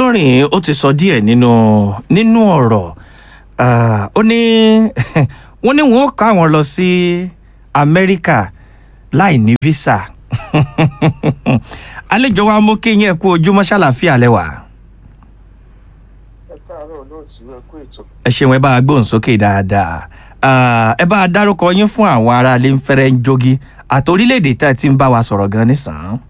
Bọ́dúnrìn ó ti sọ díẹ̀ nínú nínú ọ̀rọ̀ Ah, ó ní wọ́n ní wọ́n ó kó àwọn lọ sí Amẹ́ríkà láì ní visa àlejò wa mú kí yín ẹ kú ojúmọ́ ṣàlàfíà lẹ́wà ẹ káàárọ̀ olóòtú ẹ kú ètò. ẹ ṣeun ẹ bá a gbóhùn sókè dáadáa Ah, ẹ bá a dárúkọ yín fún àwọn aráalé ń fẹ́rẹ́ ń jogi àti orílẹ̀-èdè tá ẹ ti ń bá wa sọ̀rọ̀ gan nísàn-án.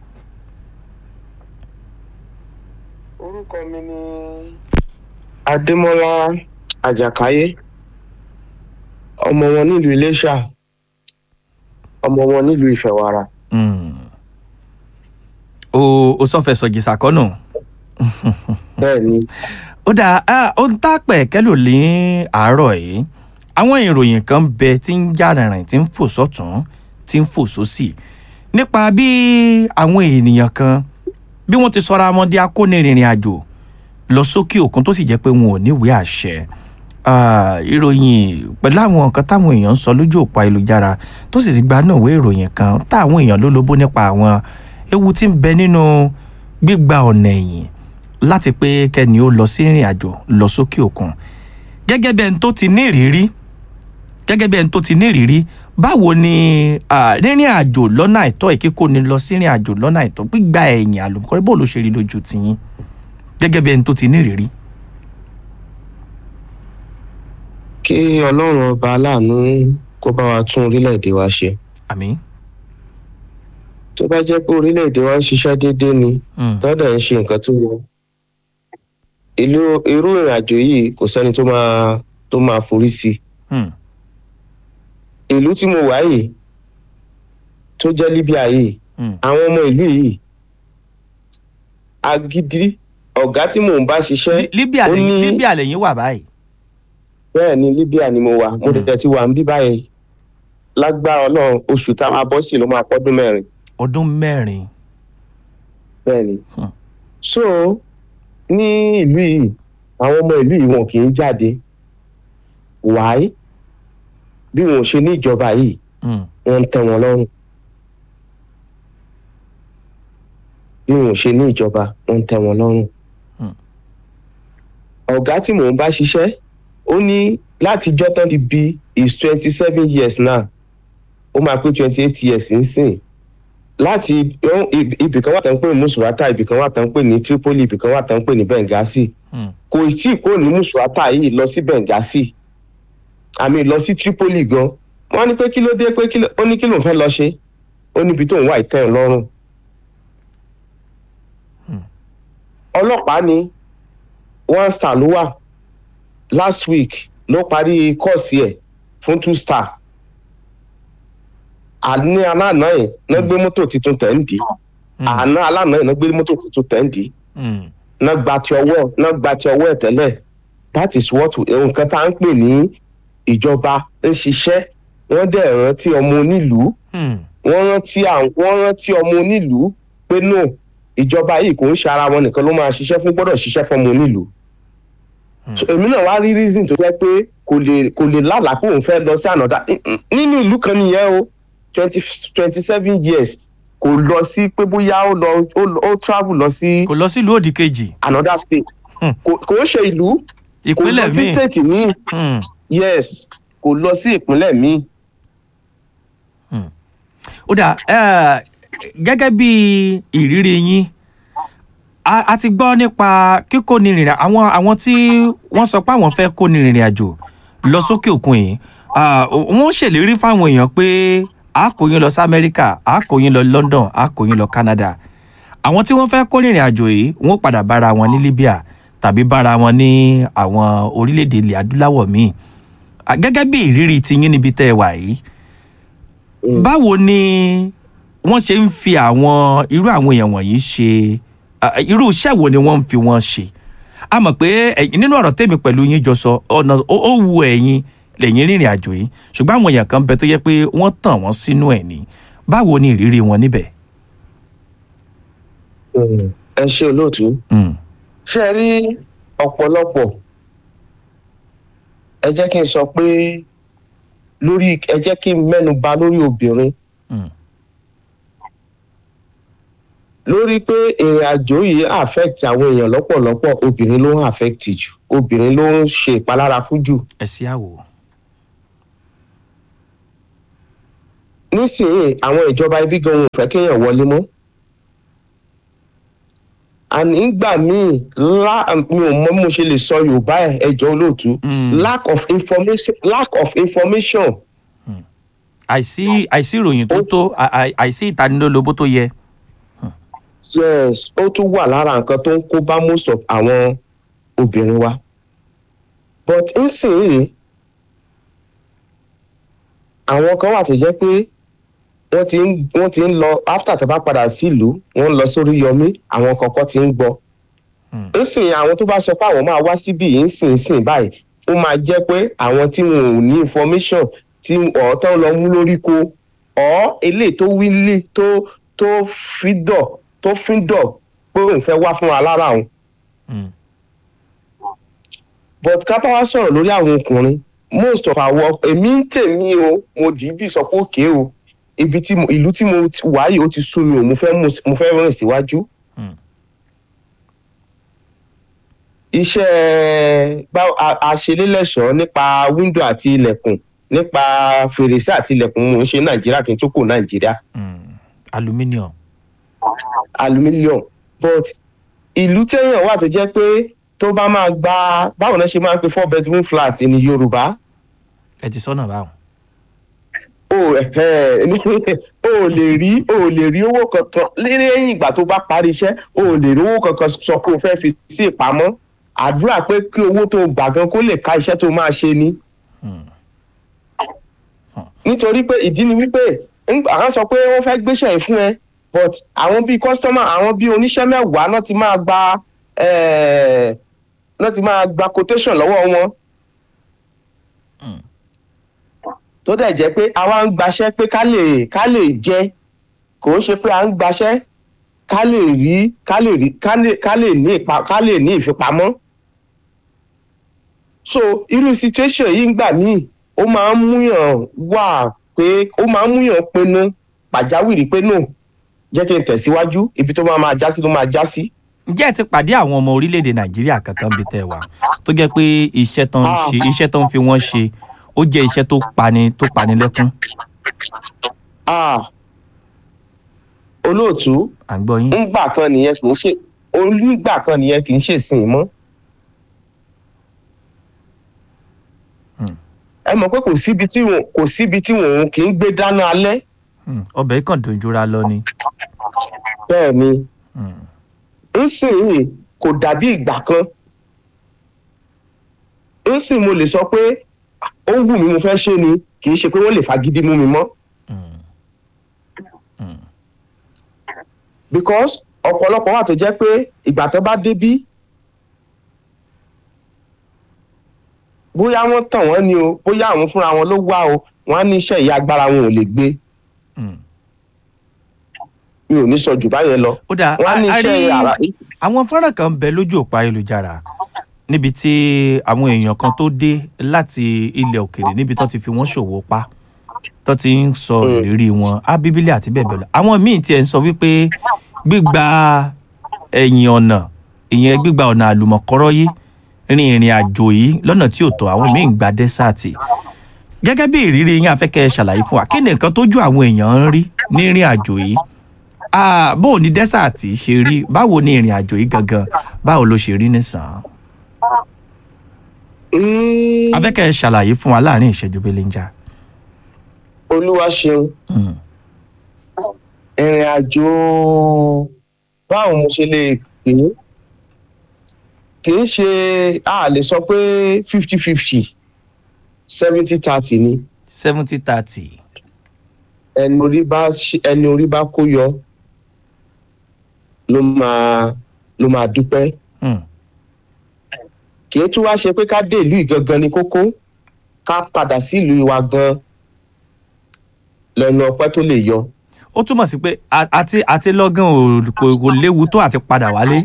orúkọ mi ni adémọlá àjàkáyé ọmọ wọn nílùú iléṣà ọmọ wọn nílùú ìfẹwàrà Mm. o o sọ fẹ́ sọ jìsà kọ́nù. bẹ́ẹ̀ ni ó dáa ah, ó ń tàpẹ̀ kẹ́lò ní àárọ̀ yìí àwọn ìròyìn kan bẹ tí ń já rìnrìn tí ń fò sọ́tún tí ń fò sósì nípa bí àwọn ènìyàn kan bí wọ́n ti sọra wọn di akónirìnrìn àjò lọ sókè òkun tó sì jẹ́ pé wọn ò níwèé àṣẹ Ah, ìròyìn pẹ̀lú àwọn nǹkan táwọn èèyàn ń sọ lójú òpó ayélujára tó sì ti gba náà ìwé ìròyìn kan táwọn èèyàn ló lóbó nípa àwọn ewu tí ń bẹ nínú gbígba ọ̀nà ẹ̀yìn láti pé kẹ́ni ó lọ sí ìrìn àjò lọ sókè òkun gẹ́gẹ́ bí ẹni tó ti ní ìrírí gẹ́gẹ́ bí ẹni tó ti ní ìrírí báwo ni ah, rírìn àjò lọ́nà àìtọ́ ìkíkó ni lọ sí ìrìn àjò lọ́nà àìtọ́ gbígba ẹ̀yìn àlùkọ́rẹ́ bó ló ṣe rí lójú tiyín gẹ́gẹ́ bí ẹni tó ti ní ìrírí. kí ọlọ́run ọba aláàánú kó bá wa tún orílẹ̀-èdè wa ṣe àmín. tó bá jẹ́ pé orílẹ̀-èdè wa ń ṣiṣẹ́ déédéé ni Mm. tọ́dẹ̀ ń ṣe nǹkan tó yẹ ìlú irú ìrìn àjò yìí kò sẹ́ni tó máa tó máa forí sí i Mm. ìlú tí mo wà yìí tó jẹ́ Libya yìí Mm. àwọn ọmọ ìlú yìí agídí ọ̀gá tí mò ń bá ṣiṣẹ́ Li- Libya ó lẹ́yìn ní- Libya lẹ́yìn wà báyìí. bẹ́ẹ̀ ni Libya ni mo wà mo Mm. dẹ̀ ti wà ń bí báyìí lágbára ọlọ́run oṣù tá a máa bọ́ sí ló máa pọ́dún mẹ́rin ọdún mẹ́rin. bẹ́ẹ̀ ni. Hmm. so ní ìlú yìí àwọn ọmọ ìlú yìí wọn kì í jáde wáyé bí wọn ò ṣe ní ìjọba yìí Mm. wọ́n ń tẹ́ wọn lọ́rùn bí wọn ò ṣe ní ìjọba wọ́n ń tẹ́ wọn lọ́rùn. Hmm. ọ̀gá tí mò ń bá ṣiṣẹ́ ó ní látijọ́ tán ti bí is twenty seven years now ó máa pé twenty eight years nísìn láti ó- ib- ibì kan wà tán pè ní musurata ibì kan wà tán pè ní Tripoli ibì kan wà tán pè ní Benghazi Mm. kò tí ì kúrò ní musurata yìí lọ sí Benghazi àmì lọ sí Tripoli gan wọ́n ní pé kí ló dé pé kí ló ó ní kí ló ń fẹ́ lọ ṣe ó níbi tó ń wá ìtẹ́ ẹ̀ lọ́rùn. Hmm. ọlọ́pàá ni one star ló wà last week ló parí kọ́ọ̀sì ẹ̀ fún two star àní aláàná yẹn náà gbé mọ́tò tuntun tẹ̀ ń dì í Mm. àná aláàná yẹn náà gbé mọ́tò tuntun tẹ̀ ń dì í Mm. náà gba ti ọwọ́ náà gba ti ọwọ́ ẹ̀ tẹ́lẹ̀ that is what nǹkan tá à ń pè ní ìjọba ń ṣiṣẹ́ wọ́n dẹ̀ rántí ọmọ onílùú Mm. wọ́n rántí àwọn wọ́n rántí ọmọ onílùú pé no ìjọba yìí kò ń ṣe ara wọn nìkan ló máa ṣiṣẹ́ fún gbọ́dọ̀ ṣiṣẹ́ fọmọ onílùú. Hmm. So, èmi náà wá rí reason tó jẹ́ pé kò lè kò lè lálàá pé òun fẹ́ lọ sí ànádà nínú ìlú kan nìyẹn o twenty twenty seven years kò lọ sí pé bóyá ó lọ ó lọ- ó travel lọ sí kò lọ sílùú òdì kejì another state Hmm. kò kò ń ṣe ìlú kò lọ ìpínlẹ̀ sí míì. state míì Mm. yes kò lọ sí ìpínlẹ̀ míì. ó dà eh, gẹ́gẹ́ bí ìrírí yín a a ti gbọ́ nípa kíkóni rìnrìn àwọn àwọn tí wọ́n sọ pé àwọn fẹ́ kóni rìnrìn àjò lọ sókè òkun yìí ah, wọ́n ṣèlérí fáwọn èèyàn pé a kó yín lọ sí Amẹ́ríkà a kó yín lọ London a kó yín lọ Canada àwọn tí wọ́n fẹ́ kó rìnrìn àjò yìí wọ́n padà bára wọn ní Libya tàbí bára wọn ní àwọn orílẹ̀-èdè ilẹ̀ adúláwọ̀ míì Ah, gẹ́gẹ́ bí ìrírí tiyín níbi tẹ́ ẹ wà yìí Mm. báwo ni wọ́n ṣe ń fi àwọn irú àwọn èèyàn wọ̀nyí ṣe ah, irú iṣẹ́ wo ni wọ́n ń fi wọ́n ṣe a mọ̀ pé ẹ̀yin- nínú ọ̀rọ̀ tèmi pẹ̀lú yín jọ sọ ọ̀nà ó ó wu ẹ̀yin lẹ́yìn rìnrìn àjò yìí ṣùgbọ́n àwọn èèyàn kan bẹ tó yẹ pé wọ́n tàn wọ́n sínú ẹ̀ ní báwo ni ìrírí wọn níbẹ̀. Mm. ẹ ṣe olóòtú. Mm, ṣe rí ọ̀pọ̀lọpọ̀ ẹ jẹ́ kí n sọ pé lórí ẹ jẹ́ kí n mẹ́nu bà lórí obìnrin mm, lórí pé ìrìn àjò yìí affect àwọn èèyàn lọ́pọ̀lọpọ̀ obìnrin ló ń affect jù obìnrin ló ń ṣe ìpalára fún jù ẹ sí àwò. nísìnyí àwọn ìjọba ibi gan wọn ò fẹ́ kéèyàn wọlé mọ́ àní gbà míì lá mi ò mọ bí mo ṣe lè sọ yorùbá ẹ ẹjọ́ olóòtú Mm. lack of information lack of information àìsí àìsí ìròyìn tó tó à- à- àìsí ìtanilólobó tó yẹ. yes ó tún wà lára nǹkan tó ń kó bá most of àwọn obìnrin wa but nísìnyí àwọn kan wà tó jẹ́ pé wọ́n ti ń wọ́n ti ń lọ after tó bá padà sílùú wọ́n ń lọ sórí yọmí àwọn kọ̀ọ̀kan ti ń gbọ́ Hmm. nísìnyí àwọn tó bá sọ pé àwọn máa wá síbí yìí nísìnyí báyìí ó máa jẹ́ pé àwọn tí wọn ò ní information tí ọ̀ọ́tọ́ lọ mú lórí ko ọ̀ eléyìí tó wílé tó tó fídọ̀ tó fídọ̀ pé òun fẹ́ wá fún wa lára òun Mm. but ká bá wá sọ̀rọ̀ lórí àwọn ọkùnrin most of our èmi ń tèmi o mo dìídì sọ pé òkè o ibi tí mo ìlú tí mo ti wà yìí ó ti sú mi o mo fẹ́ mú- mo fẹ́ rìn síwájú. Mm. iṣẹ́ bá- a- aṣelélẹ́ṣọ̀ọ́ nípa wíńdò àti ilẹ̀kùn nípa fèrèsé àti ilẹ̀kùn mò ń ṣe nàìjíríà kí n tó kó nàìjíríà Mm. aluminium. aluminium but ìlú téèyàn wà tó jẹ́ pé tó bá máa gba báwo náà ṣe máa ń pe four bedroom flat ní yorùbá ẹ ti sọ́nà báwọn. o ẹ̀hẹ́, o ò lè rí o ò lè rí owó kankan lẹ́yìn ìgbà tó bá parí iṣẹ́ o ò lè rí owó kankan sọ pé o fẹ́ fi sí ìpamọ́ àdúrà pé kí owó tó gbà gan kó lè ka iṣẹ́ tó máa ṣe ni Mm. nítorí pé ìdí ni wípé ńgbà kan sọ pé wọ́n fẹ́ gbéṣẹ́ yìí fún ẹ but àwọn bíi customer àwọn bíi oníṣẹ́ mẹ́wàá náà ti máa gba eh, náà ti máa gba quotation lọ́wọ́ wọn. Mm. tó dẹ̀ jẹ́ pé àwa ń gbaṣẹ́ pé ká lè ká lè jẹ kò ń ṣe pé à ń gbaṣẹ́ ká lè rí ká lè rí ká lè ká lè ní ìpa ká lè ní ìfipamọ́. so irú situation yìí ń gbà míì ó máa ń múyàn wà pé ó máa ń múyàn pinnu pàjáwìrì pé no jẹ́ kí n tẹ̀síwájú ibi tó máa máa já sí ló máa já sí. ǹjẹ́ ẹ ti pàdé àwọn ọmọ orílẹ̀-èdè nàìjíríà kankan bíi tẹ́ ẹ wà tó jẹ́ pé iṣẹ́ tán ń ṣe iṣẹ́ tán ń fi wọ́n ṣe ó jẹ́ iṣẹ́ tó pani tó pani lẹ́kún Ah, olóòtú à ń gbọ́ yín. ńgbà kan nìyẹn kì í ṣe onígbà kan nìyẹn kì í ṣe sìn mọ́. Hmm. ẹ mọ̀ pé kò síbi tí wọn kò síbi tí wọn kì í gbé dáná alẹ́ Mm. ọbẹ̀ yìí kàn dùn jura lọ ni. bẹ́ẹ̀ ni Mm. ńsìnyí kò dàbí ìgbà kan ńsìn mo lè sọ pé ó wù mí mo fẹ́ ṣe ni kì í ṣe pé wọ́n lè fagídí mú mi mọ́ Mm. Mm. because ọ̀pọ̀lọpọ̀ wà tó jẹ́ pé ìgbà tó bá débí bóyá wọ́n tàn wọ́n ni o bóyá àwọn fúnra wọn ló wá o wọ́n á ní iṣẹ́ ìyá agbára wọn ò lè gbé Mm. mi ò ní sọ jù báyẹn lọ ó dáa wọ́n á ní a- a iṣẹ́ rí- ara àwọn fọ́nrán kan ń bẹ lójú òpó ayélujára níbi tí àwọn èèyàn kan tó dé láti ilẹ̀ òkèèrè níbi tó ti fi wọ́n ṣòwò pa tó ti ń sọ Mm. ìrírí wọn á bíbélì àti bẹ́ẹ̀ bẹ́ẹ̀ lọ àwọn míì tiẹ̀ ń sọ wípé gbígba ẹ̀yìn ọ̀nà ìyẹn gbígba ọ̀nà àlùmọ̀kọ́rọ́ yìí rin ìrìn àjò yìí lọ́nà tí ò tọ́ àwọn míì ń gba dẹ́sàtì gẹ́gẹ́ bí ìrírí yín afẹ́kẹ́ ṣàlàyé fún wa kí ni nǹkan tójú àwọn èèyàn ń rí ní ìrìn àjò yìí Ah, bó o ní dẹ́sàtì ṣe rí báwo ni ìrìn àjò yìí gangan báwo ló ṣe rí nìsàn Mm, afẹ́kẹ́ ṣàlàyé fún wa láàrin ìṣẹ́jú belenja. olúwa ṣeun Mm. ìrìn àjò báwo mo ṣe lè pè é kì í ṣe a lè sọ pé fifty fifty seventy thirty ni seventy thirty. ẹni orí bá ṣe- ẹni orí bá kó yọ ló máa ló máa dúpẹ́ Mm. kì í tún wá ṣe pé ká dé ìlú ìgangan ní kókó ká padà sí ìlú wa gan lẹ́nu ọpẹ́ tó lè yọ. ó túmọ̀ sí pé a- àti àti lọ́gán ò- kò kò léwu tó àti padà wálé.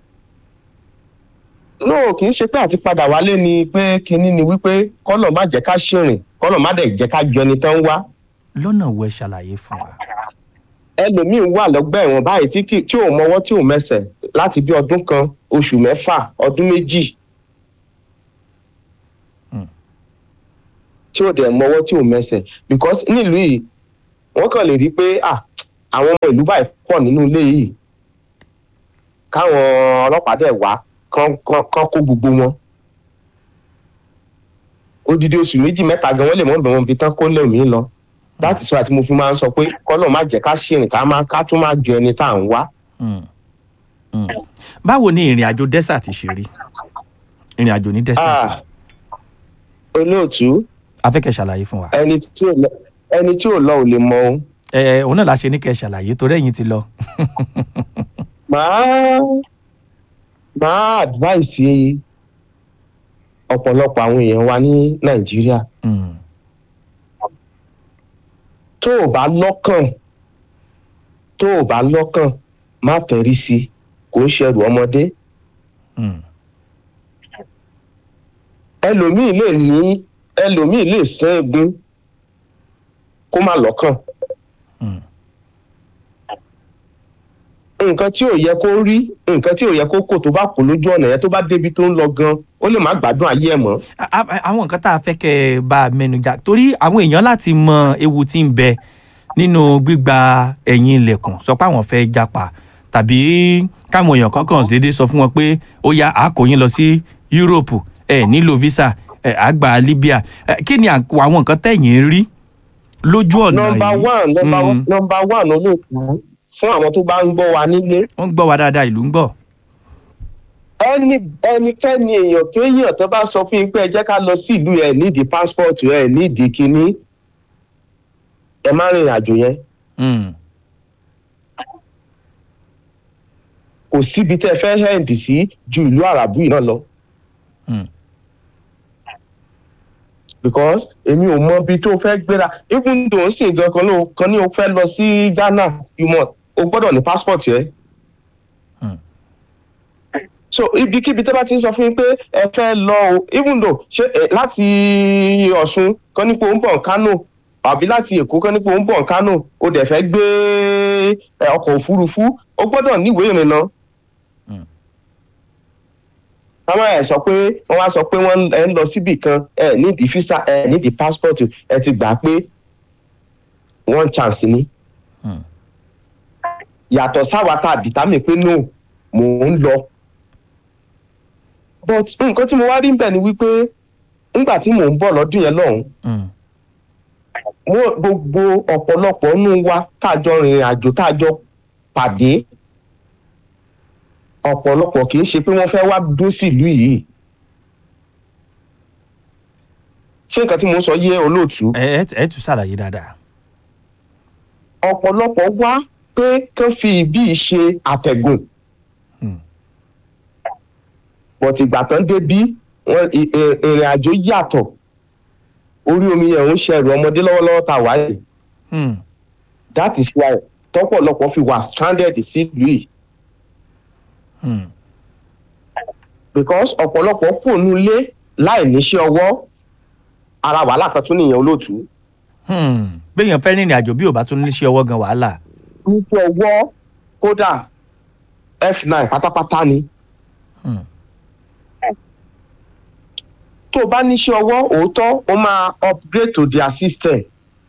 no kì í ṣe pé àti padà wálé ni pé kinní ni wípé kọ́lọ̀ má jẹ́ ká ṣìrìn kọ́lọ̀ má dẹ̀ jẹ́ ká jọ ẹni tán wá. lọ́nà wo ẹ ṣàlàyé fún wa. ẹlòmíín wà lọ́gbà ẹ̀wọ̀n báyìí tí kì- tí ò mọwọ́ tí ò mẹsẹ̀ láti bí ọdún kan oṣù mẹ́fà ọdún méjì Hmm. tí ò dẹ̀ mọwọ́ tí ò mẹsẹ̀ because nílùú yìí wọ́n kàn lè rí i pé ah, àwọn ọmọ ìlú báyìí pọ̀ nínú ilé yìí káwọn ọlọ́pàá dẹ̀ wá kán kán kán kó gbogbo wọn odidi oṣù méjì mẹ́ta gan wọ́n lè mọ̀ bẹ̀rẹ̀ ibi tán kó lẹ́mìí lọ láti sọ àti mo fi máa ń sọ pé kọ́lọ̀ má jẹ́ ká ṣìrìn ká má ká tún má jọ ẹni tá à ń wá. Mm. Mm. báwo ni ìrìn àjò desert ṣe rí ìrìn àjò ní desert Ah, olóòtú afẹ́kẹ́ ṣàlàyé fún wa ẹni tí ò lọ ẹni tí ò lọ ò lè mọ ohun. ẹ ẹ òun náà la ṣe ní kẹ́ ṣàlàyé torí ẹ̀yin ti lọ. màá màá advice ọ̀pọ̀lọpọ̀ àwọn èèyàn wa ní nàìjíríà Mm. tó o bá lọ́kàn tó o bá lọ́kàn má tẹ̀rí sí i kò ń ṣẹrù ọmọdé Mm. ẹlòmíì lè ní ẹlòmíì lè sán egun kó má lọ́kàn Mm. nǹkan tí ò yẹ kó rí nǹkan tí ò yẹ kó kò tó bá kó lójú ọ̀nà yẹn tó bá débi tó ń lọ gan ó lè má gbádùn ayé ẹ̀ mọ́. A- a- àwọn nǹkan tá a fẹ́ kẹ́ ẹ bá a mẹ́nu jà torí àwọn èèyàn láti mọ ewu tí ń bẹ nínú gbígba ẹ̀yìn ilẹ̀kùn sọ pé àwọn fẹ́ japa tàbí káwọn èèyàn kankan déédéé sọ fún wọn pé ó yá a kó yín lọ sí Europe ẹ nílò visa ẹ àgbà Libya ẹ kí ni à- àwọn nǹkan tẹ̀yìn rí lójú ọ̀nà yìí nọmba one nọmba Mm. nọmba one olóòtú fún àwọn tó bá ń gbọ́ wa nílé wọ́n ń gbọ́ wa dáadáa ìlú ń gbọ́. ẹni ẹnikẹ́ni èèyàn kéèyàn tó bá sọ fún yín pé ẹ jẹ́ ká lọ sí ìlú ẹ̀ nídìí passport ẹ̀ nídìí kínní ẹ má rìnrìn àjò yẹn Mm. kò síbi tẹ́ ẹ fẹ́ hẹ́ǹdì sí ju ìlú àràbù yìí náà lọ. Mm. because èmi ò mọ ibi tó fẹ́ gbéra even though ó sì gan kan ló kan ní o fẹ́ lọ sí Ghana you must o gbọ́dọ̀ ní passport yẹn. Hmm. so ibikíbi tó bá ti ń sọ fún yín pé ẹ fẹ́ lọ o even though ṣé ẹ láti Ọ̀ṣun kan nípo ń bọ̀ Kánò àbí láti Èkó kan nípo ń bọ̀ Kánò o dẹ̀ fẹ́ gbé ẹ, ọkọ̀ òfurufú o gbọ́dọ̀ níwèé ìrìnnà káwọn ẹ sọ pé wọn wá sọ pé wọn ẹ ń lọ síbì kan ẹ nídìí físà ẹ nídìí passport ẹ ti gbà pé one chance ni. Hmm. yàtọ̀ sáwa tá a determine pé no mò ń lọ. but nǹkan tí mo wá rí bẹ́ẹ̀ ni wípé nígbà tí mò ń bọ̀ lọ́dún yẹn lọ́hùn Mm. mo gbogbo ọ̀pọ̀lọpọ̀ nínú wa tá a jọ rìnrìn àjò tá a jọ pàdé ọ̀pọ̀lọpọ̀ kì í ṣe pé wọ́n fẹ́ wá dó sílùú yìí. ṣé nǹkan tí mo ń sọ yé olóòtú? ẹ ẹ ẹ tún ṣàlàyé dáadáa. ọ̀pọ̀lọpọ̀ wá pé kán fi ibí ṣe àtẹ̀gùn. Hmm. bọ̀tì ìgbà tán dé bí wọ́n ì- ì- ìrìn àjò yàtọ̀ orí omi yẹn ń ṣẹrù ọmọdé lọ́wọ́lọ́wọ́ tá a wáyé Mm. that is why tọ́pọ̀lọpọ̀ fi wà stranded sílùú yìí Mm. because ọ̀pọ̀lọpọ̀ fònú lé láì níṣẹ́ ọwọ́ ara wàhálà kan tún nìyẹn olóòtú. Hmm. béèyàn fẹ́ rìnrìn àjò bí ò bá tún níṣẹ́ ọwọ́ gan wàhálà. níṣẹ́ ọwọ́ kódà f9 pátápátá ni. Hmm. tó o bá níṣẹ́ ọwọ́ òótọ́ ó máa upgrade to their system.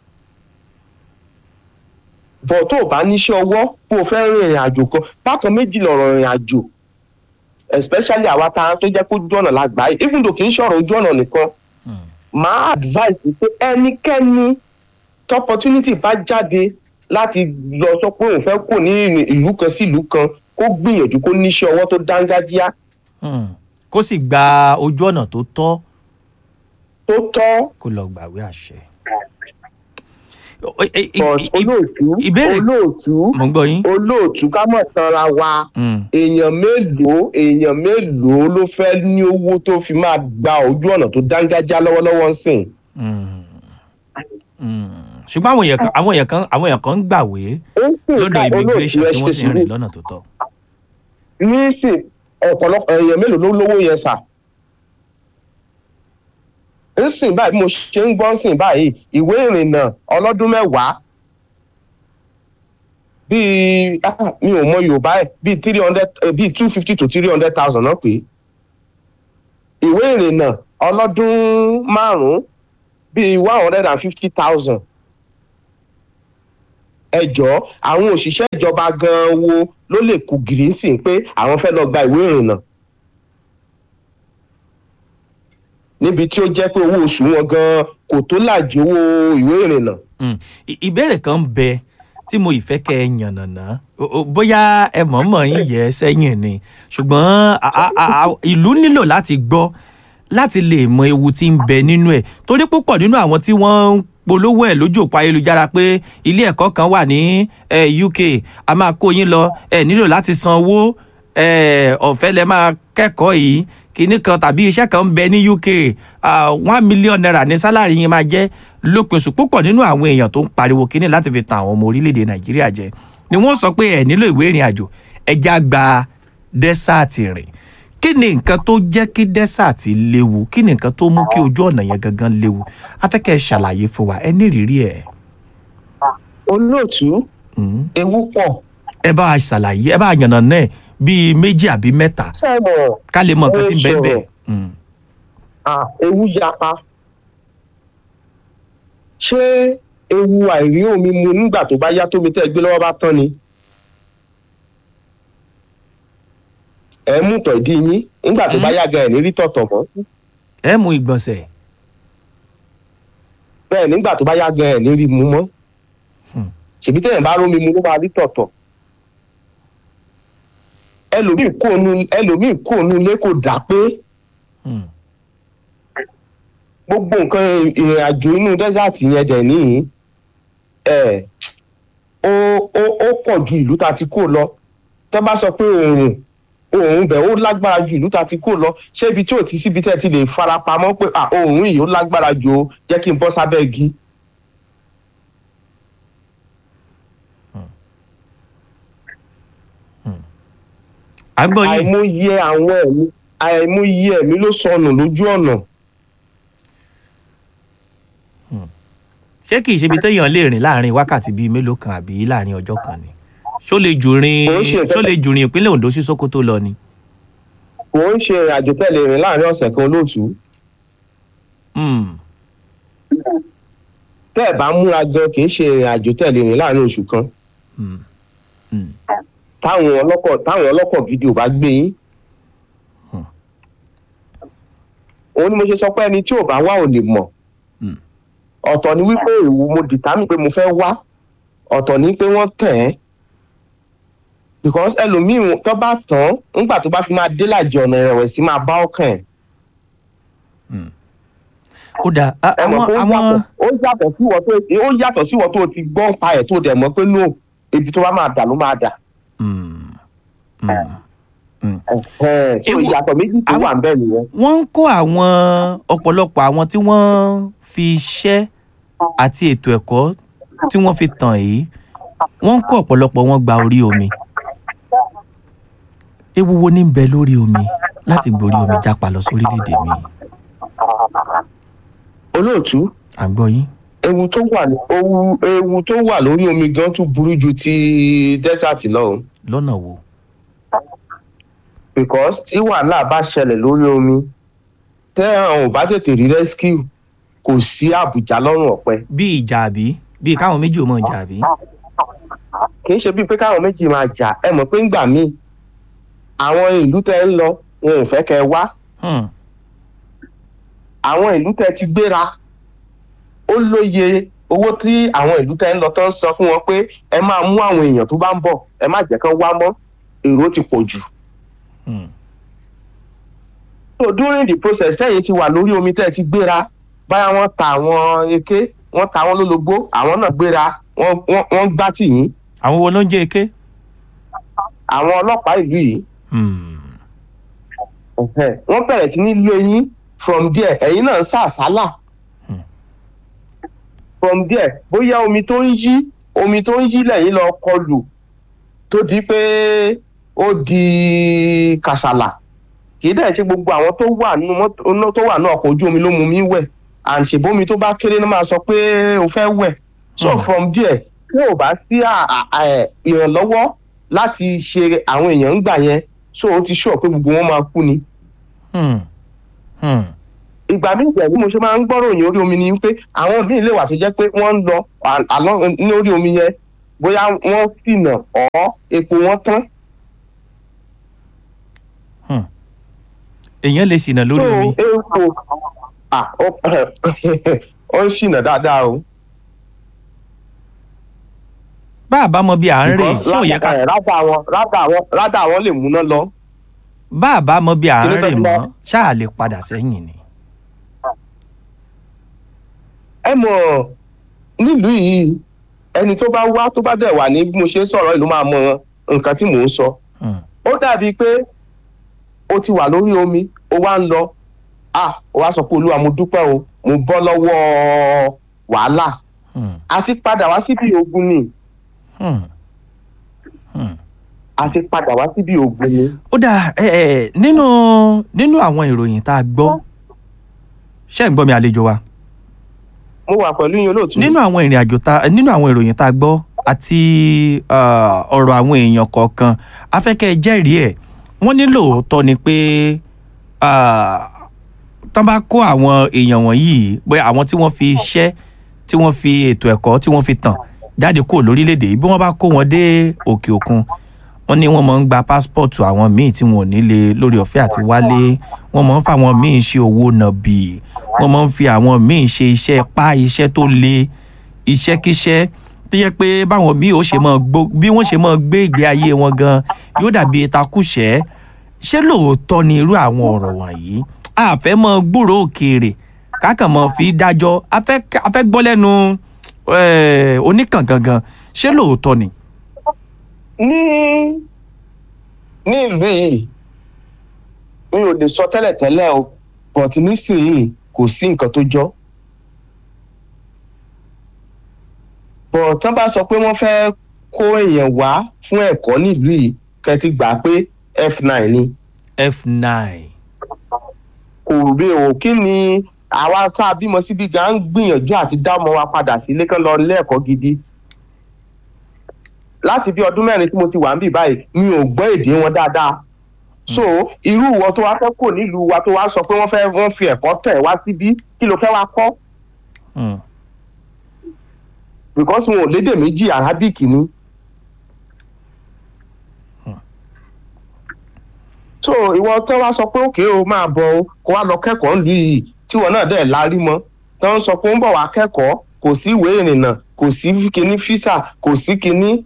bọ̀ tó o bá níṣẹ́ ọwọ́ kó o fẹ́ rìn ìrìn àjò kan bákan méjì lọ̀rọ̀ ìrìn àjò especially àwa tá a tó jẹ́ kó ojú ọ̀nà la gbà yìí even though kì í ṣọ̀rọ̀ ojú ọ̀nà nìkan Hmm. máa advice pé ẹnikẹ́ni topportunity bá jáde láti lọ sọ pé òun fẹ́ kó ní ìlú kan sí ìlú kan kó gbìyànjú kó níṣẹ́ ọwọ́ tó dángájíá Hmm. kó sì gba ojú ọ̀nà tó tọ́ tó tọ́ kó lọ gbàwé àṣẹ. O- e- e- e- but e- olóòtú ìbéèrè- olóòtú mo ń gbọ́ yín. olóòtú ká mọ̀ tanra wa Hmm. èèyàn mélòó èèyàn mélòó ló fẹ́ ní owó tó fi máa gba ojú ọ̀nà tó dángájá lọ́wọ́lọ́wọ́ ń sìn. Hmm. Hmm. ṣùgbọ́n àwọn èèyàn kan àwọn èèyàn kan àwọn èèyàn kan ń gbàwé ó ń sìn lọ́dọ̀ ká immigration olóòtú ẹ tí ṣe wọ́n sì ń sùúrù rìn lọ́nà tó tọ́. ní sìn ọ̀pọ̀lọpọ̀ èèyàn mélòó ló lówó yẹn sà. ń sìn báyìí bí mo ṣe ń gbọ́ ń sìn báyìí ìwé ìrìnnà ọlọ́dún mẹ́wàá bíi ah, mi ò mọ yorùbá ẹ̀ bíi three hundred bíi two fifty to three hundred thousand náà pé ìwé ìrìnnà ọlọ́dún márùn-ún bíi one hundred and fifty thousand ẹ jọ̀ọ́ àwọn òṣìṣẹ́ ìjọba gan-an wo ló lè kú gìrìsìn pé àwọn fẹ́ lọ gba ìwé ìrìnnà níbi tí ó jẹ́ pé owó oṣù wọn gan-an kò tó làjì owó ìwé ìrìnnà. Mm. I- ìbéèrè kan ń bẹ tí mo ìfẹ́ kẹ́ ẹ yànnàná O- o- bóyá ẹ mọ̀ọ́mọ̀ yín yẹ ẹ sẹ́yìn ni ṣùgbọ́n a- a- a- a- ìlú nílò láti gbọ́ láti lè mọ ewu tí ń bẹ nínú ẹ̀ torí púpọ̀ nínú àwọn tí wọ́n ń polówó ẹ̀ lójú òpó ayélujára pé ilé ẹ̀kọ́ kan wà ní eh, UK a máa kó yín lọ ẹ nílò láti san owó eh, ọ̀fẹ́ lẹ máa kẹ́kọ̀ọ́ yìí kinní kan tàbí iṣẹ́ kan ń bẹ ní UK ah, one million naira ní sálárì yín máa jẹ́ lópin oṣù púpọ̀ nínú àwọn èèyàn tó ń pariwo kinní láti fi tan àwọn ọmọ orílẹ̀-èdè Nàìjíríà jẹ ni wọ́n sọ pé ẹ̀ nílò ìwé ìrìn àjò ẹja gba dẹ́sàtì rìn kí ni nǹkan tó jẹ́ kí dẹ́sàtì léwu kí ni nǹkan tó mú kí ojú ọ̀nà yẹn gangan léwu afẹ́kẹ́ ṣàlàyé fún wa ẹ ní ìrírí ẹ̀ olóòtú Mm. ewu pọ̀ ẹ bá a ṣàlàyé ẹ bá a yànnà náà bíi méjì àbí mẹ́ta sẹ́wọ̀n ká lè mọ nǹkan tí ń bẹ́ẹ̀ bẹ́ẹ̀. Ẹ Mm. ah, ewu yapa ṣé ewu àìrí omi mu nígbà tó bá yá tómi tẹ́ ẹ gbé lọ́wọ́ bá tán ni ẹ mú tọ̀ ìdí yín nígbà tó bá yá gan ẹ̀ ní rí tọ̀tọ̀ mọ́ ẹ mú ìgbọ̀nsẹ̀ bẹ́ẹ̀ nígbà tó bá yá gan ẹ̀ ní rí mu mọ́ Hmm. ṣèbí tẹ̀yìn bá rómi mu ló máa rí tọ̀tọ̀ ẹlòmíì kó nu ẹlòmíì kó nu ilé kò dà pé Mm. gbogbo nǹkan ìrìn àjò inú dẹ́sàtì yẹn dẹ̀ níyìn ẹ̀ ó ó ó pọ̀ ju ìlú ta ti kó lọ tó bá sọ pé oòrùn oòrùn bẹ̀ ó lágbára ju ìlú ta ti kó lọ ṣé ibi tí ò ti síbi tẹ́ ti lè farapamọ́ pé à oòrùn yìí ó lágbára ju o jẹ́ kí n bọ́ sábẹ́ igi. à ń gbọ́ yín àìmọye àwọn ẹ̀mí àìmọye ẹ̀mí ló sọnù lójú ọ̀nà. ṣé kì í ṣe ibi téèyàn lè rìn láàrin wákàtí bíi mélòó kan àbí láàrin ọjọ́ kan ni ṣó lè jù rìn Kò ń ṣe ṣó lè jù rìn ìpínlẹ̀ Ondo sí Sókótó lọ ni. kò ń ṣe ìrìn àjò tẹ́lẹ̀ rìn láàrin ọ̀sẹ̀ kan olóòtú. Mm. tẹ́ ẹ̀ bá múra gan kì í ṣe ìrìn àjò tẹ́lẹ̀ rìn láàrin oṣù kan. Mm. Mm. táwọn ọlọ́kọ̀ táwọn ọlọ́kọ̀ gidi ò bá gbé yín. Hmm. òun ni mo ṣe sọ pé ẹni tí ò bá wá ò lè mọ̀. Hmm. ọ̀tọ̀ ni wípé ìwú mo dìtámì pé mo fẹ́ wá ọ̀tọ̀ ni pé wọ́n tẹ̀ ẹ́ because ẹlòmíì tó bá tán nígbà tó bá fi máa dé làjì ọ̀nà ìrẹ̀wẹ̀sì máa bá ọkàn ẹ̀. ó dáa a- ẹ mọ̀ àwọn pé ó àwọn yàtọ̀- ó yàtọ̀ sí ìwọ tó ó yàtọ̀ sí ìwọ tó ti gbọ́ ń pa ẹ̀ tó dẹ̀ mọ̀ pé no ibi tó bá máa dà ló máa dà. Mm. Mm. Mm. Ẹ̀hẹ́n, so Ewu- ìyàtọ̀ méjì tó àwọn- wà ń bẹ̀ nìyẹn. wọ́n ń kó àwọn ọ̀pọ̀lọpọ̀ àwọn tí wọ́n fi iṣẹ́ àti ètò ẹ̀kọ́ tí wọ́n fi tàn yìí wọ́n ń kó ọ̀pọ̀lọpọ̀ wọn gba orí omi ewu wo ní ń bẹ lórí omi láti gborí omi jápa lọ sórílẹ̀-èdè mi olóòtú à ń gbọ́ yín. ewu tó wà ní ewu ewu tó wà lórí omi gan tún burú ju ti desert lọ o lọ́nà wo. because tí wàhálà bá ṣẹlẹ̀ lórí omi tẹ́ àwọn ò bá tètè rí rescue kò sí àbùjá lọ́rùn ọ̀pẹ bí ìjà àbí bí káwọn méjì ò mọ̀ ìjà àbí. kì í ṣe bíi pé káwọn méjì máa jà ẹ mọ̀ pé ńgbà míì àwọn ìlú tẹ́ ń lọ wọn ò fẹ́ kẹ́ ẹ wá Hmm. àwọn ìlú tẹ́ ti gbéra ó lóye owó tí àwọn ìlú tẹ́ ń lọ tó ń sọ fún wọn pé ẹ máa mú àwọn èèyàn tó bá ń bọ̀ ẹ má jẹ́ kán wá mọ́ èrò ti pọ̀ jù. Hmm. so during the process tẹ́yìn ti wà lórí omi tẹ́ ti gbéra báyà wọ́n ta àwọn eke wọ́n ta wọ́n lólobó àwọn náà gbéra wọ́n wọ́n wọ́n gbá tì yín àwọn wo ló ń jẹ́ eke. àwọn ọlọ́pàá ìlú yìí Hmm. ẹ̀hẹ́n, wọ́n bẹ̀rẹ̀ sí ní lé yín from there ẹ̀yin náà ń sàsálà Hmm. from there bóyá omi tó ń yí omi tó ń yí lẹ́yìn lọ kọlù tó di pé ó di kàṣàlà kì í dẹ̀ ṣe gbogbo àwọn tó wà nínú mọ́tò tó wà nínú ọkọ̀ ojú omi ló mú mi wẹ̀ and ṣèbómi tó bá kéré náà máa sọ pé o fẹ́ wẹ̀ so Hmm. from there tí ò bá sí à- à- à- ìrànlọ́wọ́ láti ṣe àwọn èèyàn ń gbà yẹn so ó ti ṣọ̀ pé gbogbo wọn máa kú ni Hmm. Hmm. ìgbà míì jẹ́ bí mo ṣe máa ń gbọ́rọ̀ òyìn orí omi ni pé àwọn míì lè wà tó jẹ́ pé wọ́n ń lọ à- àlọ́ ní orí omi yẹn bóyá wọ́n ṣìnà ọ̀ epo wọn tán Hmm. èèyàn lè ṣìnà lórí so omi epo ah ó ó ń ṣìnà dáadáa o. bá a bá mọ bí à ń rè ṣé ò yẹ ká rádà wọn rádà wọn rádà wọn lè múná lọ. bá a bá mọ bí à ń Kí ló rè fẹ́ mọ́ lọ? ṣáà lè padà sẹ́yìn ni. ẹ mọ̀ nílùú yìí ẹni tó bá wá tó bá dẹ̀ wà ní bí mo ṣe ń sọ̀rọ̀ ìlú máa mọ nǹkan tí mò ń sọ. Hmm. ó dàbí pé o ti wà lórí omi o wá ń lọ ah o wá sọ pé olúwa mo dúpẹ́ o mo bọ́ lọ́wọ́ wàhálà Hmm. àti padà wá síbi ogun ni Hmm. Hmm. àti padà wá síbi ogun ni. ó dáa ẹ ẹ nínú nínú àwọn ìròyìn tá a gbọ́ ṣé ń gbọ́ mi àlejò wa mo wà pẹ̀lú yín olóòtú. nínú àwọn ìrìn àjò tá nínú àwọn ìròyìn tá a gbọ́ àti ah, ọ̀rọ̀ àwọn èèyàn kọ̀ọ̀kan afẹ́kẹ́ jẹ́rìí ẹ̀ wọ́n ní lóòótọ́ ni pé ah, tán bá kó àwọn èèyàn wọ̀nyí pé àwọn tí wọ́n fi iṣẹ́ tí wọ́n fi ètò ẹ̀kọ́ tí wọ́n fi tàn jáde kúrò lórílẹ̀‐èdè yìí bí wọ́n bá kó wọn dé òkè òkun wọ́n ní wọ́n máa ń gba pásítọ̀tù àwọn míì tí wọn ò ní lè lórí ọ̀fẹ́ àti wálé wọ́n máa ń fa àwọn míì ṣe owó nàbì wọ́n máa ń fi àwọn míì ṣe iṣẹ́ pa iṣẹ́ tó le iṣẹ́kíṣẹ́ tó yẹ pé báwọn míì ó ṣe máa gbó bí wọ́n ṣe máa gbé ìgbé ayé wọn gan yóò dàbí takùṣẹ́ ṣé lóòótọ́ ni irú àwọn ọ̀rọ̀ wọ̀nyí a fẹ́ mọ gbúrò òkèèrè kákan mọ fi dájọ́ a fẹ́ a fẹ́ gbọ́ lẹ́nu eh, oníkàn gangan ṣé lóòótọ́ ni. ní ní ìlú yìí mi ò lè sọ tẹ́lẹ̀tẹ́lẹ̀ o but nísìnyìí kò sí nǹkan tó jọ. but tán bá sọ pé wọ́n fẹ́ kó èèyàn wá fún ẹ̀kọ́ nílùú yìí kẹ́ ti gbà pé f9 ni f9 kò rí o kí ni àwa tá a bímọ síbi gan ń gbìyànjú àti dá ọmọ wa padà sílé kán lọ ilé ẹ̀kọ́ gidi láti bí ọdún mẹ́rin tí mo ti wà ń bì báyìí mi ò gbọ́ èdè wọn dáadáa so irú ìwọ tó wá fẹ́ kò nílùú wa tó wá sọ pé wọ́n fẹ́ wọ́n fi ẹ̀kọ́ tẹ̀ wá síbí kí ló fẹ́ wá kọ́ Hmm. because wọn ò lédè méjì arabic ni. so ìwọ tó wá sọ pé òkè o máa bọ̀ o kó wá lọ kẹ́kọ̀ọ́ nílùú yìí tí wọn náà dẹ̀ lárí mọ́ tó ń sọ pé ó ń bọ̀ wá kẹ́kọ̀ọ́ kò sí ìwé ìrìnnà kò sí kinní físà kò sí kinní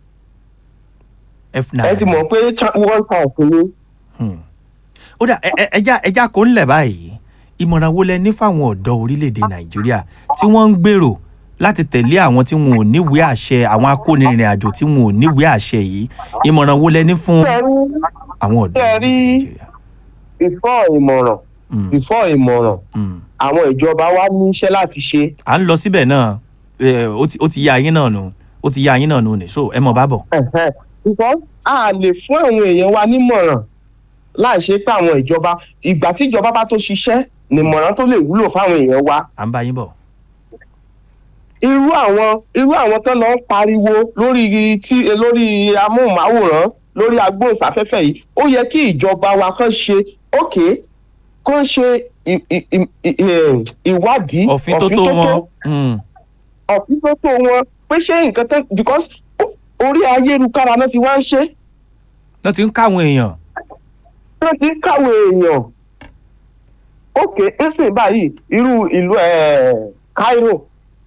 f9 ẹ ti mọ̀ pé cha- one time ni. Hmm. ó dà ẹ- ẹ- ẹja ẹja kò ń lẹ̀ báyìí ìmọ̀ràn wo lẹ ní fáwọn ọ̀dọ́ orílẹ̀-èdè nàìjíríà tí wọ́n ń gbèrò láti tẹ̀lé àwọn tí wọn ò níwèé àṣẹ àwọn akónirìnrìn àjò tí wọn ò níwèé àṣẹ yìí ìmọ̀ràn wo lẹ ní fún àwọn ọ̀dọ́ Ṣé ẹ rí- orílẹ̀-èdè nàìjíríà. before ìmọ̀ràn Hmm. before ìmọ̀ràn Hmm. àwọn ìjọba wa ní iṣẹ́ láti ṣe. à ń lọ síbẹ̀ náà ẹ, ó ti- ó ti yá yín náà nù ó ti yá yín náà nù ní so ẹ mọ̀ bá bọ̀. Ẹ̀hẹ́n. because a lè fún àwọn èèyàn wa nímọ̀ràn láì ṣe pé àwọn ìjọba ìgbà tí ìjọba bá tó ṣiṣẹ́ nímọ̀ràn tó lè wúlò fáwọn èèyàn wa. à ń bá yín bọ̀. irú àwọn irú àwọn tó lọ ń pariwo lórí tí lórí amóhùnmáwòrán lórí agbóhùnsáfẹ́fẹ́ yìí ó yẹ kí ìjọba wa kàn ṣe ókè kàn ṣe ì- ì- ì- ì- ì- ìwádìí òfin tó tó wọn. Hmm. ọ̀fin tó tó wọn pé ṣé nǹkan tán because ó- orí ayélujára náà ti wá ń ṣe wọ́n ti ń káwọn èèyàn. wọ́n ti ń káwọn èèyàn òkè ẹ̀sìn báyìí irú ìlú eh, Cairo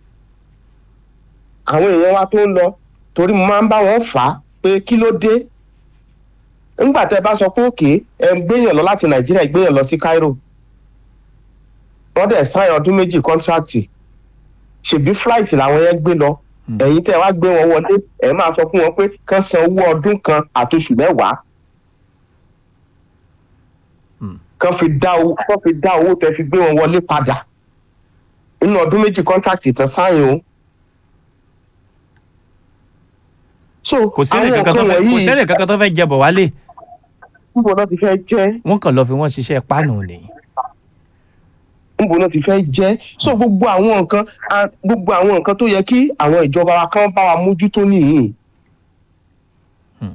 àwọn èèyàn wa tó ń lọ torí mo máa ń bá wọn fà á pé kí ló dé ńgbà tẹ bá sọ pé òkè ẹ ń gbéyàn lọ láti Nàìjíríà ẹ gbéyàn lọ sí Cairo wọ́n dẹ̀ sáyẹn ọdún méjì kọ́ńtíráàtì ṣèbí flight làwọn yẹn gbé lọ Hmm. ẹ̀yin tẹ́ wá gbé wọn wọlé ẹ máa sọ fún wọn pé kán san owó ọdún kan àtoṣù mẹ́wàá Hmm. kán fi dá owó kán fi dá owó tẹ́ fi gbé wọn wọlé padà nínú ọdún méjì kọ́ńtàkì tán sáyẹn o. so kò sẹ́rẹ̀ àwọn kankan tó nǹkan fẹ́ kò wọ̀nyí sẹ́rẹ̀ kankan tó fẹ́ jẹ bọ̀ wálé níbo náà ti fẹ́ jẹ́ wọ́n kàn lọ fi wọ́n ṣiṣẹ́ páànù ni. níbo náà ti fẹ́ jẹ́ so gbogbo àwọn nǹkan a- gbogbo àwọn nǹkan tó yẹ kí àwọn ìjọba wa kan bá wa mójútó nìyí. Hmm.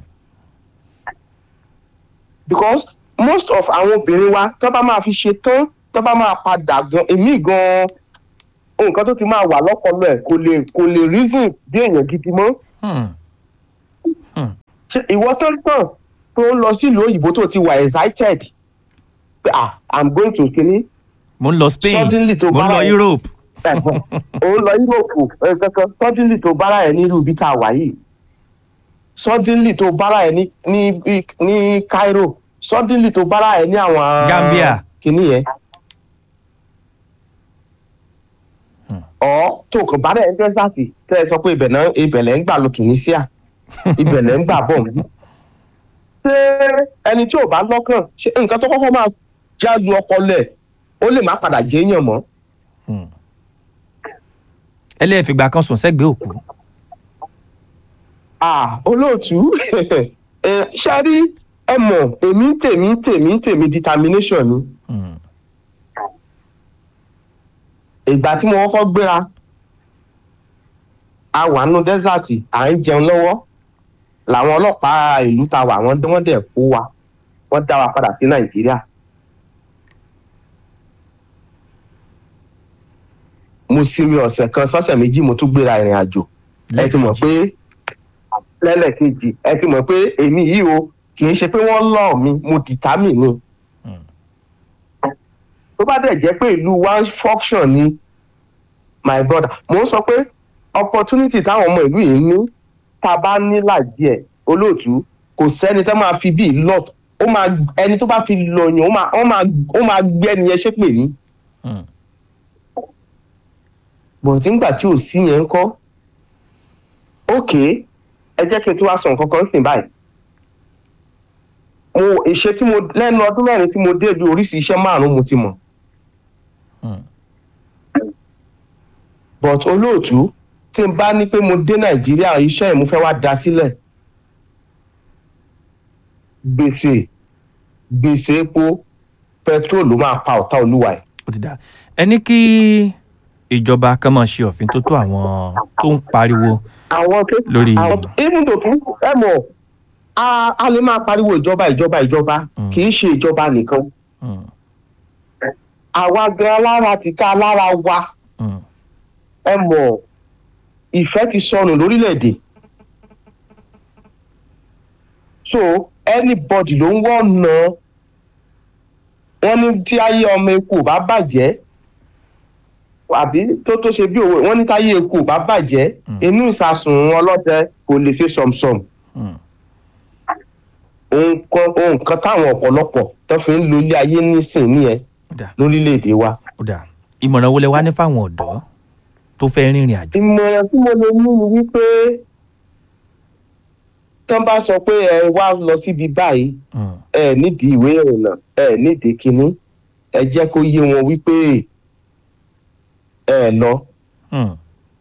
because most of àwọn obìnrin wa tó bá máa fi ṣe tán tó bá máa padà gan èmi gan nǹkan tó ti máa wà lọ́pọlọ ẹ̀ kò lè kò lè reason bí èèyàn gidi mọ́ Hmm. ṣe ìwọ tó ń tàn tó ń lọ sílùú òyìnbó tó ti wà excited pé ah i'm going to kini mo ń lọ Spain Suddenly tó mo ń bá lọ ẹ- Europe òun lọ europe kankan suddenly tó bára ẹ nílùú ibi tá a wà yìí suddenly tó bára ẹ ní ní ní Cairo suddenly tó bára ẹ ní àwọn Gambia. kìíní yẹn ọ tó kàn bára ẹ ní Texas tẹ ẹ sọ pé ibẹ̀ náà ibẹ̀ lẹ́ ń gbà lọ Tunisia ibẹ̀ lẹ́ ń gbà bọ̀ mí ṣé ẹni tí ò bá lọ́kàn ṣe nǹkan tó kọ́kọ́ máa jáde ọpọlọ ẹ̀ ó lè má padà jẹ́yàn mọ́. Hmm. ẹlẹ́ẹ̀fìgbà kan sùn sẹ́gbẹ̀ẹ́ òkú ah olóòtú ẹ ṣe rí ẹ mọ̀ èmi ń tèmi ń tèmi ń tèmi determination ni Hmm. ìgbà tí mo kọ́kọ́ gbéra a wà nínú dẹ́sàtì à ń jẹun lọ́wọ́ làwọn ọlọ́pàá ìlú ta wà wọ́n wọ́n dẹ̀ kó wa wọ́n dá wa padà sí nàìjíríà. mo sinmi ọ̀sẹ̀ kan sọ́sẹ̀ méjì mo tún gbéra ìrìn àjò ẹ ti mọ̀ pé lẹ́lẹ̀kejì ẹ ti mọ̀ pé èmi yìí o kì í ṣe pé wọ́n lọ̀ mí mo determine ni. Hmm. tó bá dẹ̀ jẹ́ pé ìlú one function ni my brother mo ń sọ pé opportunity táwọn ọmọ ìlú yìí ní tá a bá ní làjì ẹ̀ olóòtú kò sẹ́ni tó máa fi bíi lot ó máa ẹni tó bá fi lọ yàn ó máa ó máa ó máa gbé ẹni yẹn ṣépè ní Hmm. bọ̀tí ńgbà tí ò sí yẹn ń kọ́ ókè ẹ jẹ́ kí n tún wá sọ nǹkan kan sìn báyìí mo ìṣe tí mo lẹ́nu ọdún mẹ́rin tí mo dé ìlú oríṣi iṣẹ́ márùn-ún mo ti mọ̀ Hmm. but olóòtú tí n bá ní pé mo dé nàìjíríà iṣẹ́ yìí mo fẹ́ wá da sílẹ̀ gbèsè gbèsè epo petrol ló máa pa ọ̀tá olúwa ẹ̀. ó ti dà ẹ ní kí ìjọba kan máa ṣe òfin tó tó àwọn tó ń pariwo àwọn tó Lórí- àwọn even though kí ẹ mọ̀ a a lè máa pariwo ìjọba ìjọba ìjọba Mm. kì í ṣe ìjọba nìkan Hmm. àwa gan alára ti ká alára wa Hmm. ẹ mọ̀ ìfẹ́ ti sọnù lórílẹ̀‐èdè so anybody ló ń wọ́nà wọ́n ní tí ayé ọmọ eku ò bá bàjẹ́ àbí tó tó ṣe bí òwe wọ́n ní táyé eku ò bá bàjẹ́ Mm. inú ìsasùn ọlọ́dẹ kò lè ṣe sọ̀msọ̀m Hmm. ohun kan ohun kan táwọn ọ̀pọ̀lọpọ̀ tó fi ń lo ilé ayé nísìn nìyẹn ó dà lórílẹ̀‐èdè wa. ó dà ìmọ̀ràn wo lẹ wá ní fáwọn ọ̀dọ́ tó fẹ́ rìnrìn àjò ìmọ̀ràn tí mo lè mú ni wípé tán bá sọ pé ẹ wá lọ síbi báyìí Hmm. ẹ nídìí ìwé ìrìnnà ẹ nídìí kínní ẹ jẹ́ kó yé wọn wípé ẹ lọ. Hmm.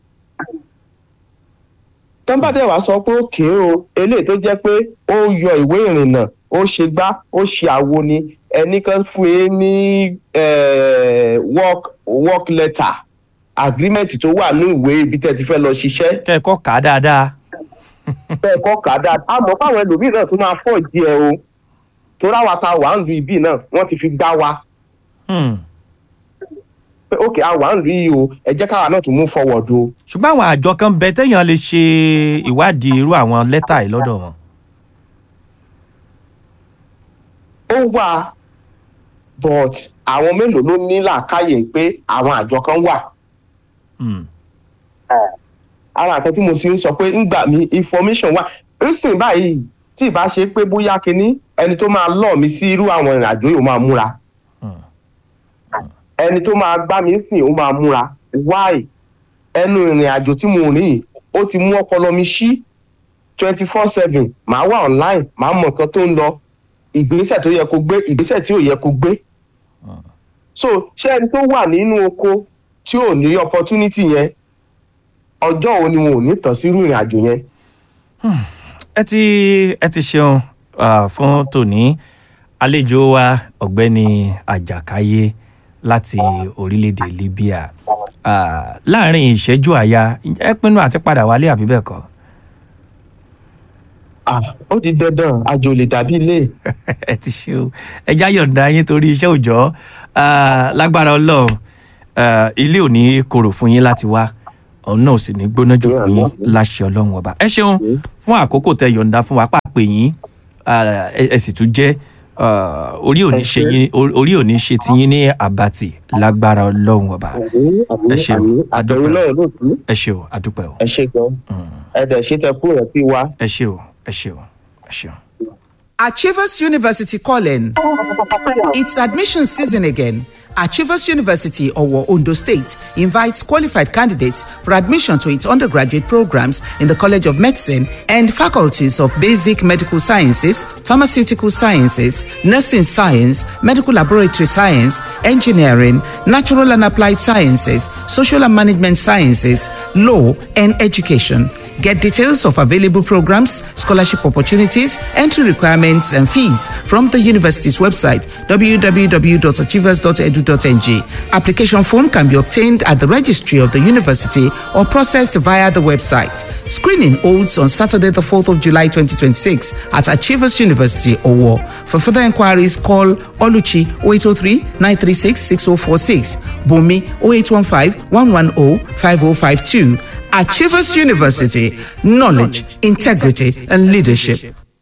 tán bá dẹ̀ wá sọ pé òkè o eléyìí tó jẹ́ pé ó yọ ìwé ìrìnnà ó ṣe gbá ó ṣe àwo ni ẹnì kan fún yín ní eh, work work letter agreement tó wà ní ìwé ibi tẹ́ ti fẹ́ lọ ṣiṣẹ́ kẹ́ẹ̀kọ́ kà á dáadáa bẹ́ẹ̀ kọ́ kà á dáa àmọ́ fáwọn ẹlòmíì náà tó máa fọ́ ìdí ẹ o torí àwa ta wà ń lu ibi náà wọ́n ti fi gbá wa Hmm. pé ókè a wà ń lu yìí o ẹ jẹ́ káwa náà tún mú forward o. ṣùgbọ́n àwọn àjọ kan bẹ téèyàn lè ṣe ìwádìí irú àwọn lẹ́tà yìí lọ́dọ̀ wọn. ó wà but àwọn mélòó ló ní làákàyè pé àwọn àjọ kan wà. Hmm. ara nǹkan tí mo sì ń sọ pé ńgbà mi information wà ńsìn báyìí tí ìbá ṣe pé bóyá kinní ẹni tó máa lọ mi sí irú àwọn ìrìn àjò yìí ó máa múra Hmm. ẹni tó máa gbá mi sìn ó máa múra why ẹnu ìrìn àjò tí mo rìn yìí ó ti mú ọpọlọ mi ṣí twenty four seven màá wà online màá mọ nǹkan tó ń lọ ìgbésẹ̀ tó yẹ kó gbé ìgbésẹ̀ tí ò yẹ kó gbé so ṣé ẹni tó wà nínú oko tí ò ní opportunity yẹn ọjọ́ wo ni wọn ò ní tàn sírú ìrìn àjò yẹn ẹ ti ẹ ti ṣeun ah, fún tòní àlejò wa ọ̀gbẹ́ni àjàkáyé láti orílẹ̀-èdè libya Ah, láàrin ìṣẹ́jú àyà ẹ pinnu àti padà wálé àbí bẹ́ẹ̀ kọ́ Ah, ó di dandan àjò lè dàbí ilé ẹ ti ṣe o ẹ já yọ̀ǹda yín torí iṣẹ́ òòjọ́ Ah, lágbára ọlọ́run ah, ilé ò ní korò fún yín láti wá ọ̀hún náà ò sì ní gbóná jù fún yín láṣẹ ọlọ́run ọba ẹ ṣeun fún àkókò tẹ yọ̀ǹda fún wa pàpè yín ah, ẹ ẹ sì tún jẹ́ ah, orí ò ní ṣe yín orí ò ní ṣe tiyín ní àbàtì lágbára ọlọ́run ọba Ẹ ṣeun, àtẹ̀yìn àdúpẹ́. náà ló tún ẹ ṣe o àdúpẹ́ o ẹ ṣe gan ẹ dẹ̀ ṣe tẹ kúrò sí wa. ẹ ṣe o ẹ ṣe o ẹ ṣe o. Achievers University calling. It's admission season again. Achievers University, Owo, Ondo State, invites qualified candidates for admission to its undergraduate programs in the College of Medicine and faculties of Basic Medical Sciences, Pharmaceutical Sciences, Nursing Science, Medical Laboratory Science, Engineering, Natural and Applied Sciences, Social and Management Sciences, Law, and Education. Get details of available programs, scholarship opportunities, entry requirements, and fees from the university's website www.achievers.edu.ng. Application form can be obtained at the registry of the university or processed via the website. Screening holds on Saturday, the 4th of July 2026 at Achievers University, Owo. For further inquiries, call Oluchi 0803 936 6046, Bumi 0815 110 5052. Achievers University, knowledge, integrity, and leadership.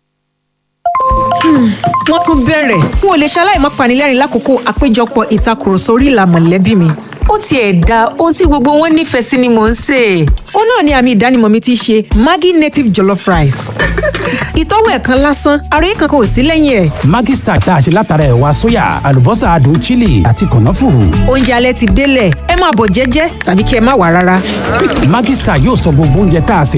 wọ́n tún bẹ̀rẹ̀ n ò lè ṣaláì má panilẹ́rìn lákòókò àpéjọpọ̀ ìtakùrọ̀sọ orí ìlà mọ̀lẹ́bí mi. ó tiẹ̀ da ohun tí gbogbo wọn nífẹ̀ẹ́ sí ni mò ń sè é. ó náà ni àmì ìdánimọ̀ mi ti ṣe maggi native jollof rice. ìtọ́wò ẹ̀kan lásán àròyé kankan ò sí lẹ́yìn ẹ̀. Maggi Star tá a ṣe látara ẹ̀wà sóyà àlùbọ́sà adùn chili àti kànáfùrù. oúnjẹ alẹ́ ti délẹ̀ ẹ máa bọ̀ jẹ́jẹ́ tàbí kí ẹ má wà rárá. Maggi Star yóò sọ gbogbo oúnjẹ tá a sè